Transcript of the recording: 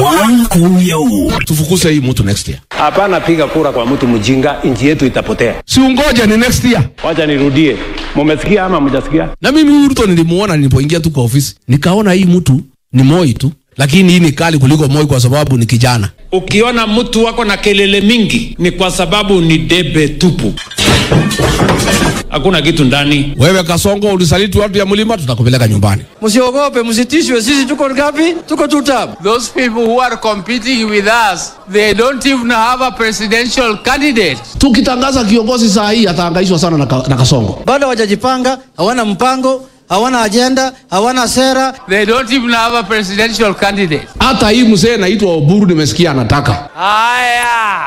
Tufukuse hii mtu next year. Hapana, piga kura kwa mtu mjinga, nchi yetu itapotea. Si ungoja ni next year. Wacha nirudie, mumesikia ama mjasikia? Na mimi huyu Ruto nilimuona nilipoingia tu kwa ofisi, nikaona hii mtu ni Moi tu, lakini hii ni kali kuliko Moi kwa sababu ni kijana. Ukiona mtu wako na kelele mingi ni kwa sababu ni debe tupu, hakuna kitu ndani. Wewe Kasongo, ulisaliti watu ya mlima, tutakupeleka nyumbani. Msiogope, msitishwe. Sisi tuko ngapi? Tuko two term. Those people who are competing with us, they don't even have a presidential candidate. Tukitangaza kiongozi saa hii atahangaishwa sana na, ka, na Kasongo. Bado hawajajipanga, hawana mpango, hawana ajenda, hawana sera. They don't even have a presidential candidate. Hata hii mzee naitwa Oburu nimesikia anataka Haya.